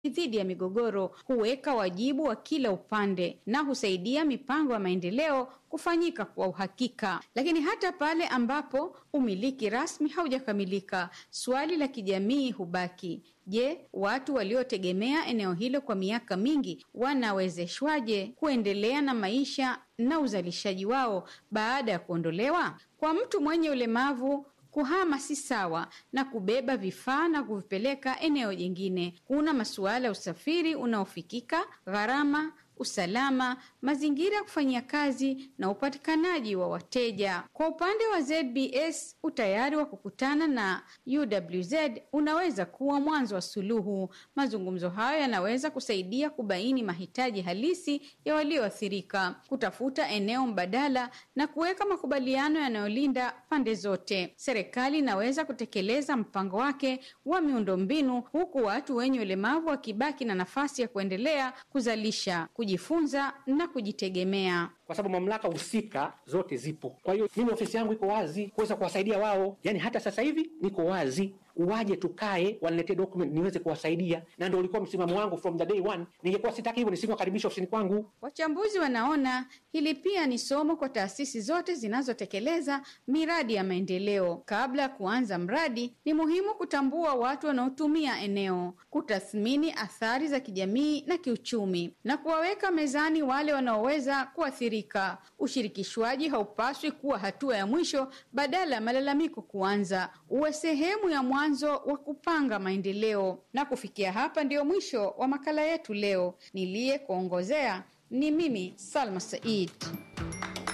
dhidi ya migogoro, huweka wajibu wa kila upande na husaidia mipango ya maendeleo kufanyika kwa uhakika. Lakini hata pale ambapo umiliki rasmi haujakamilika, swali la kijamii hubaki. Je, watu waliotegemea eneo hilo kwa miaka mingi wanawezeshwaje kuendelea na maisha na uzalishaji wao baada ya kuondolewa? Kwa mtu mwenye ulemavu kuhama si sawa na kubeba vifaa na kuvipeleka eneo jingine. Kuna masuala ya usafiri unaofikika, gharama, usalama, mazingira ya kufanyia kazi na upatikanaji wa wateja. Kwa upande wa ZBS, utayari wa kukutana na UWZ unaweza kuwa mwanzo wa suluhu. Mazungumzo hayo yanaweza kusaidia kubaini mahitaji halisi ya walioathirika, kutafuta eneo mbadala na kuweka makubaliano yanayolinda pande zote. Serikali inaweza kutekeleza mpango wake wa miundombinu huku watu wenye ulemavu wakibaki na nafasi ya kuendelea kuzalisha, kujifunza na kujitegemea. kwa sababu mamlaka husika zote zipo. Kwa hiyo mimi ofisi yangu iko wazi kuweza kuwasaidia wao, yaani hata sasa hivi niko wazi, waje tukae, waniletee document niweze kuwasaidia, na ndio ulikuwa msimamo wangu from the day one. Ningekuwa sitaki hivyo, nisingewakaribisha ofisini kwangu. Wachambuzi wanaona hili pia ni somo kwa taasisi zote zinazotekeleza miradi ya maendeleo. Kabla ya kuanza mradi, ni muhimu kutambua watu wanaotumia eneo, kutathmini athari za kijamii na kiuchumi, na kuwaweka mezani wale wanaoweza kuathirika. Ushirikishwaji haupaswi kuwa hatua ya mwisho badala ya malalamiko kuanza, uwe sehemu ya mwanzo wa kupanga maendeleo. Na kufikia hapa, ndiyo mwisho wa makala yetu leo. Niliye kuongozea ni mimi Salma Said.